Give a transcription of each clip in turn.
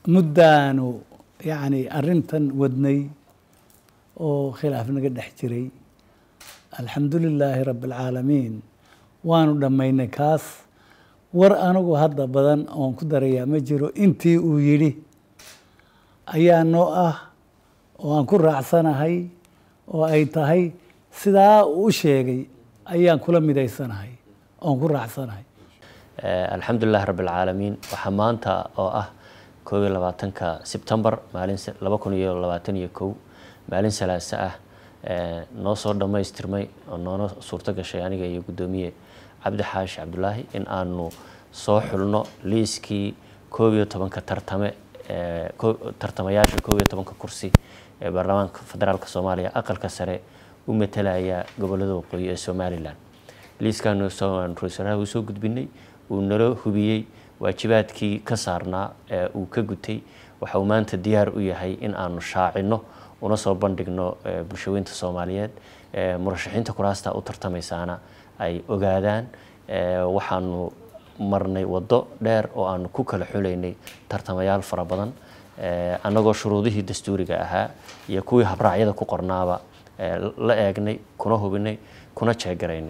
muddaanu yacni arrintan wadnay oo khilaaf naga dhex jiray alxamdu lilaahi rabbi alcaalamiin waanu dhammaynay kaas war anigu hadda badan oon ku darayaa ma jiro intii uu yidhi ayaa noo ah oo aan ku raacsanahay oo ay tahay sidaa uu u sheegay ayaan kula midaysanahay oon ku raacsanahay alxamdulilahi rabbi alcaalamiin waxaa maanta oo ah koob iyo labaatanka sebtembar maalin laba kun iyo labaatan iyo kow maalin salaase ah noo soo dhammaystirmay oo noona suurto gashay aniga iyo guddoomiye cabdi xaashi cabdulaahi in aanu soo xulno liiskii koob iyo tobanka tartame tartamayaasha koob iyo tobanka kursi ee baarlamaanka federaalka soomaaliya aqalka sare u matalaya gobolada waqooyi ee somalilan liiskaanu ra-isul wasaaraha uu soo gudbinay uu nala hubiyey waajibaadkii ka saarnaa ee uu ka gutay waxa uu maanta diyaar u yahay in aanu shaacino una soo bandhigno bulshaweynta soomaaliyeed murashaxiinta kuraasta u tartamaysaana ay ogaadaan waxaanu marnay waddo dheer oo aanu ku kala xulaynay tartamayaal fara badan annagoo shuruudihii dastuuriga ahaa iyo kuwii habraacyada ku qornaaba la eegnay kuna hubinay kuna jeegaraynay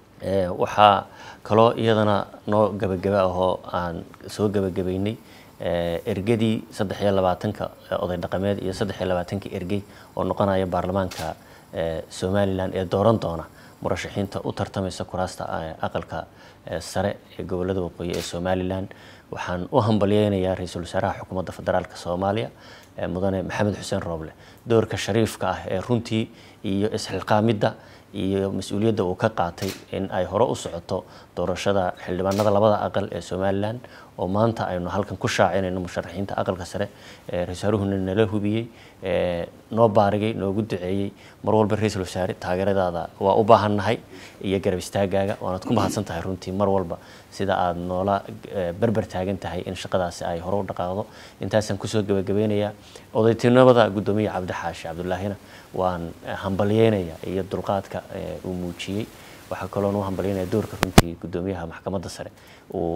waxaa kaloo iyadana noo gabagaba ahoo aan soo gabagabaynay ergadii saddex iyo labaatanka oday dhaqameed iyo saddex iyo labaatanka ergey oo noqonaya baarlamaanka somalilan ee dooran doona murashaxiinta u tartamaysa kuraasta aqalka sare ee gobolada waqooyi ee somalilan waxaan u hambalyeynayaa ra-iisul wasaaraha xukuumadda federaalk soomaaliya mudane maxamed xuseen rooble doorka shariifka ah ee runtii iyo isxilqaamidda iyo mas-uuliyadda uu ka qaatay in ay hore u socoto doorashada xildhibaanada labada aqal ee somalilan oo maanta aynu halkan ku shaacinayno musharaxiinta aqalka sare ee ra-iisaaruhuna nala hubiyey noo baarigay noogu duceeyey mar walba ra-iisul wasaare taageeradaada waa u baahannahay iyo garab istaagaaga waanaad ku mahadsan tahay runtii mar walba sida aad noola berber taagan tahay in shaqadaasi ay hore u dhaqaaqdo intaasaan kusoo gabagabeynayaa odaytinimada guddoomiye cabdi xaashi cabdullaahina waan hambalyeynayaa iyo dulqaadka uu muujiyey waxaa kaloon u hambalyeynaya doorka runtii guddoomiyaha maxkamadda sare uu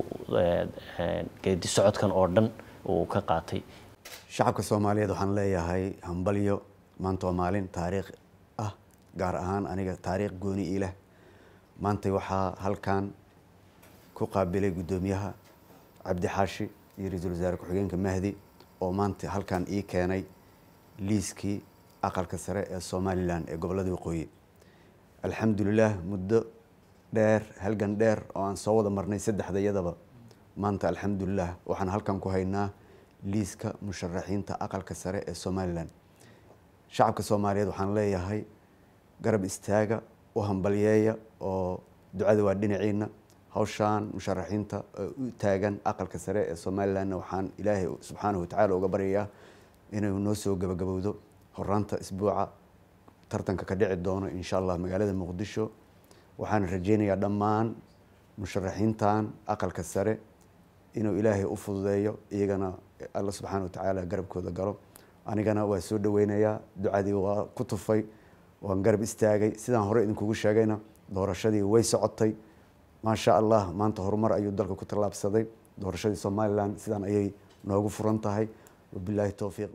geedi socodkan oo dhan uu ka qaatay shacabka soomaaliyeed waxaan leeyahay hambalyo maanta waa maalin taariikh ah gaar ahaan aniga taariikh gooni ii leh maanta waxaa halkan ku qaabilay guddoomiyaha cabdi xaashi iyo ra-iisul wasaare ku-xigeenka mahdi oo maanta halkan ii keenay liiskii aqalka sare ee somalilan ee gobolada waqooyi alxamdulilah muddo dheer halgan dheer oo aan soo wada marnay saddexda iyadaba maanta alxamdulilah waxaan halkan ku haynaa liiska musharaxiinta aqalka sare ee somalilan shacabka soomaaliyeed waxaan leeyahay garab istaaga u hambalyeeya oo ducada waa dhinaciina hawshaan musharaxiinta u taagan aqalka sare ee somalilanna waxaan ilaahay subxaanahu watacaala uga baryayaa inuu noo soo gabagabowdo horaanta isbuuca tartanka ka dhici doono insha allah magaalada muqdisho waxaan rajeynayaa dhammaan musharaxiintan aqalka sare inuu ilaahay u fududeeyo iyagana alla subxaana watacaala garabkooda galo anigana waa soo dhaweynayaa ducadii waa ku tufay waan garab istaagay sidaan hore idinkugu sheegayna doorashadii way socotay maasha allah maanta horumar ayuu dalka ku tallaabsaday doorashadii somalilan sidaan ayay noogu furan tahay wabilaahi towfiiq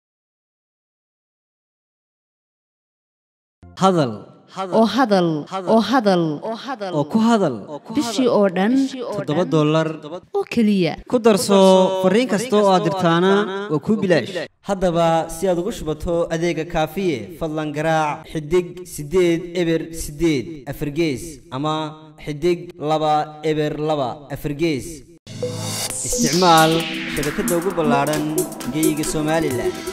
hadal oo hadal oo hadal oo ku hadal bishii oo dhan toddoba dollar oo keliya ku darso fariin kasta oo aad dirtaana waa kuu bilaash haddaba si aad ugu shubato adeega kaafiye fadlan garaac xidig siddeed eber siddeed afargees ama xidig laba eber laba afargees isticmaal shabakadda ugu ballaadhan geyga somalilan